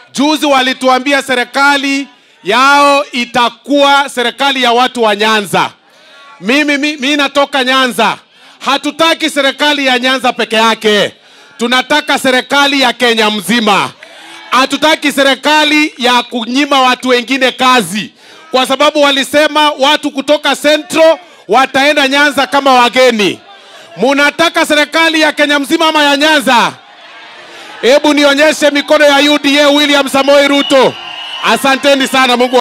Juzi walituambia serikali yao itakuwa serikali ya watu wa Nyanza. Mimi mi, mi natoka Nyanza. Hatutaki serikali ya Nyanza peke yake, tunataka serikali ya Kenya mzima. Hatutaki serikali ya kunyima watu wengine kazi, kwa sababu walisema watu kutoka Central wataenda Nyanza kama wageni. Munataka serikali ya Kenya mzima ama ya Nyanza? Hebu nionyeshe mikono ya UDA William Samoei Ruto. Asanteni sana, Mungu